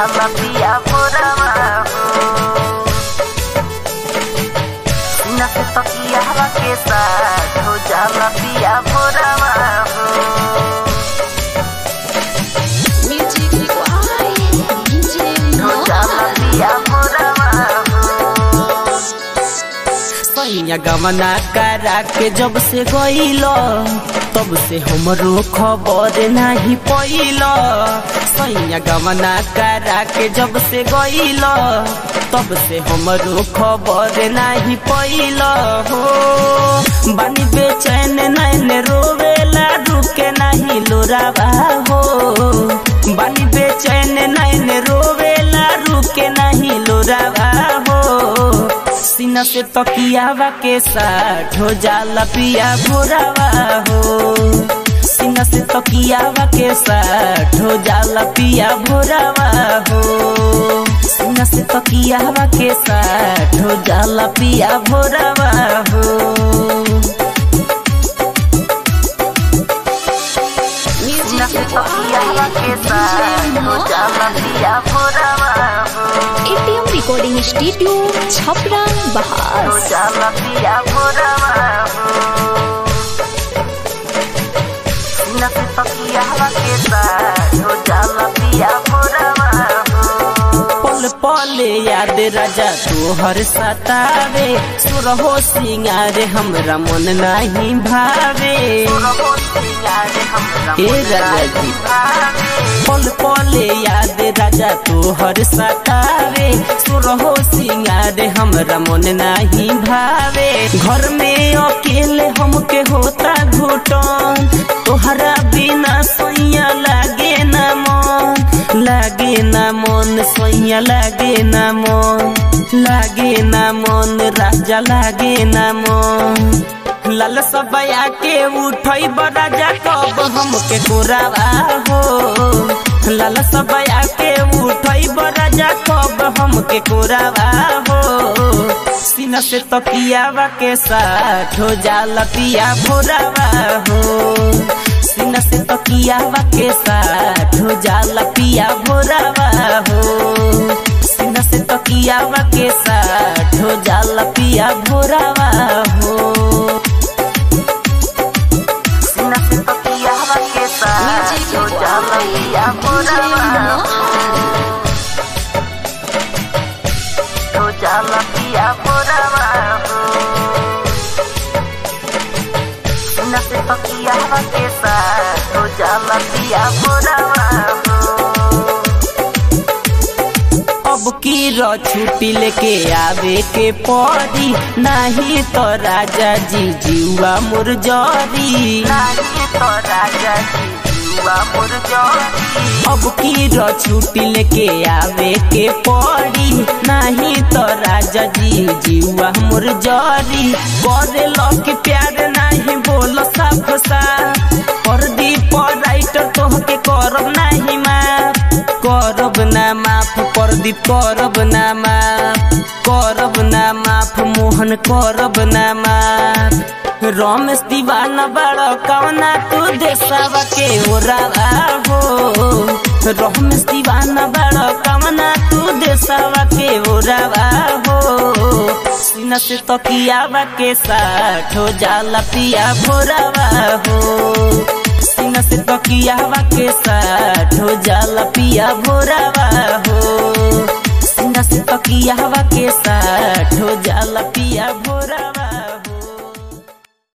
जाला पिया भोरवा हो सीना से तकिया हवा के साथ हो जाला पिया भोरवा हो Music required DJ हो जाला Mohan. पिया भोरवा हो सैया गमना करा के जब से गईल तब से हमरो खबर नहीं पैल सैया गमना करा के जब से गईल तब से हमरो खबर नहीं पैल हो बानी बेचैन नैन रोवेला रुके नहीं लोरावा हो बानी बेचैन नैन रोवेला रुके नहीं लोरावा हो सीना से तकियावा के साथ हो जाला पिया भोरावा हो सीना से तकियावा के साथ हो जाला पिया भोरावा हो सीना से तकियावा के साथ हो जाला पिया भोरावा हो सीना Music से तकिया हवा required के DJ साथ हो जाला Mohan. पिया भोरवा हो ATM Recording Studio, Chhapra, हो Bahas. जाला पिया भोरवा हो सीना से तकिया हवा के साथ हो जाला पिया भोरवा हो पल पल याद राजा तोहर सतावे सुरहो सिंगार हमरा मन नहीं भावे रहो सिंगार हमरा ए मन राजा जी। भावे पल पल याद राजा तोहर सतावे सुरहो सिंगार हमरा मन नहीं भावे घर में अकेले हमके होता घुटन तोहरा बिना सोइया लागे न मन लागे न मन सोइया लागे न मन लागे न मन राजा लागे न मन लाल सबया के उठई राजा कब हमके कोरावा हो लाल सबया के उठई राजा कब हमके कोरावा हो सीना से तकियावा के साथ हो जाला पिया भोरावा हो सीना से तकियावा के साथ हो जाला पिया भोरावा हो सीना से तकियावा के साथ हो जाला पिया भोरावा हो सीना से तकिया हवा के साथ Music हो जाला पिया required DJ भोरवा Mohan. हो जाला पिया भोरवा हो सीना से तकिया हवा के साथ हो जाला पिया भोरवा हो अब की र छुट्टी लेके आवे के पड़ी नहीं तो राजा जी जीवा मोर जरी नाही तो राजा जी जुआ मोर जोरी अब की र छुट्टी लेके आवे के पड़ी नहीं तो राजा जी जीवा मोर जरी करे लक प्यार नहीं बोल साफ सा कर दी पर राइटर तोहके करब नहीं माफ करब ना माफ प्रदीप करब ना माफ करब ना माफ मोहन करब ना माफ रमेश दीवाना बड़ कवना तू देशवा के ओरावा हो रमेश दीवाना बड़ कवना तू देशवा के ओरावा हो सीना से तकियावा के साथ हो जाला पिया भोरावा हो सीना से तकियावा के साथ हो जाला पिया भोरावा हो सीना से तकियावा के साथ हो जाला पिया भोरावा